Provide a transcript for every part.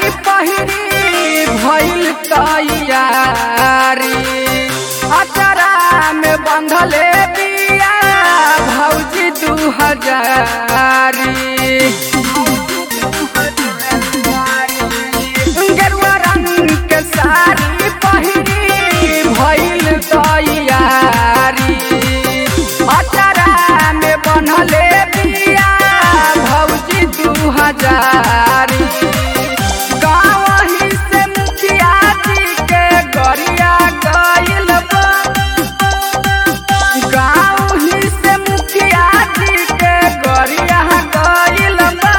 पहिरी भइल तैयारी अचरा में बंधले बिया भौजी दू हजारी गेरुआ रंग के साड़ी पहिरी भइल तैयारी अचरा में बनले बिया भौजी दू हजारी गाँव ही से मुखिया जी के गरिया गइल बा गाँव ही से मुखिया जी के गरिया गइल बा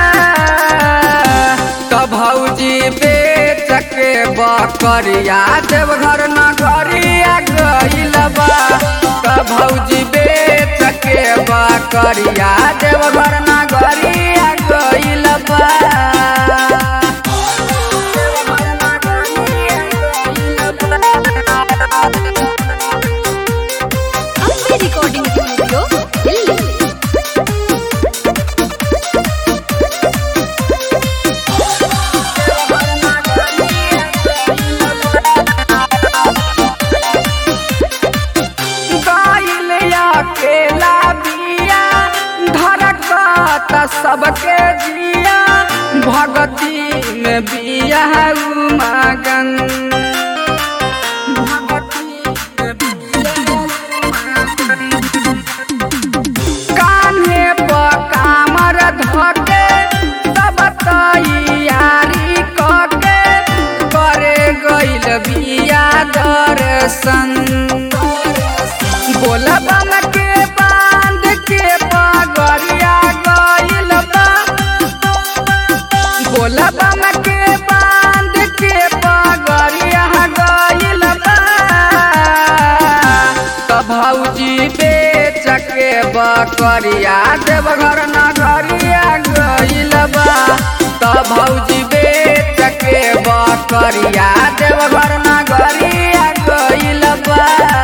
त भौजी बेच के बकरिया देवघर नगरिया गइल बा त भौजी बेच के बकरिया देवघर नगरिया गइल बा अम्बे रिकॉर्डिंग स्टूडियो दिल्ली गइल अकेला बिया धड़कत सबके जिया भगती में बिया उमगन कान्हे पर कामर धके सब तैयारी कके करे गइल बिया दर्शन बोलबम के बांध के पगरिया गइल बा बोलबम के बांध के पगरिया गइल बा त भौजी बेच के बकरिया देवघर नगरिया गइल बा त भौजी बेच के बकरिया देवघर नगरिया गइल बा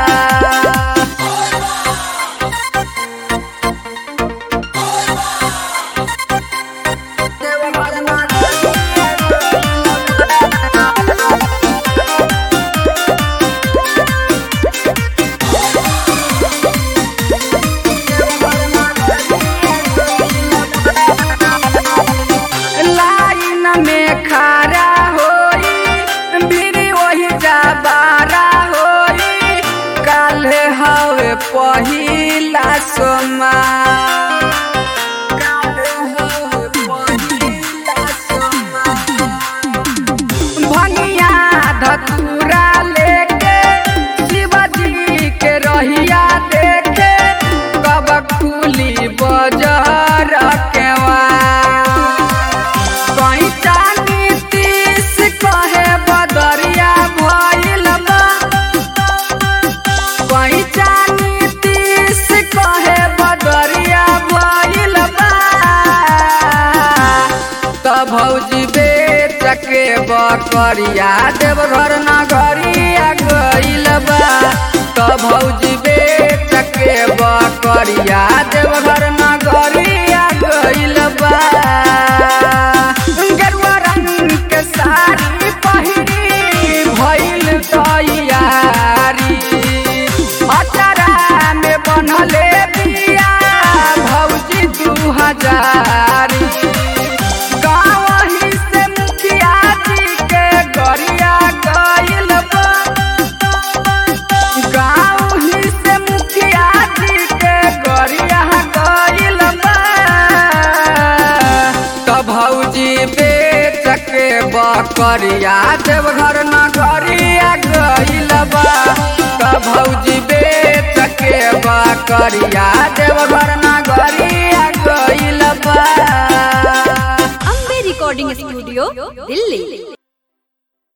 लाइन में खड़ा होई बीड़ी वही जाबारा होई काल्हे हवे पहिला सोमा भनिया धतूरा लेके शिवजी के रहिया देखे कब खुली बजर केवा कैचा नीतीश कहे बदरिया भइल बा कैचा नीतीश कहे बदरिया भइल बा त भौजी बेच के बकरिया देवघर नगरिया गइल बा त भौजी बेच के बकरिया देवघर नगरिया गइल बा गेरुआ रंग के साड़ी पहिरी भइल तैयारी अचरा में बनले बिया भौजी दू हजारी गाँव ही से मुखिया जी के गरिया गइल बा गाँव ही से मुखिया जी के गरिया गइल बा त भौजी बेच के बकरिया देवघर नगरिया गइल बा त भौजी बेच के बकरिया देवघर नगरिया गइल बा अम्बे रिकॉर्डिंग स्टूडियो दिल्ली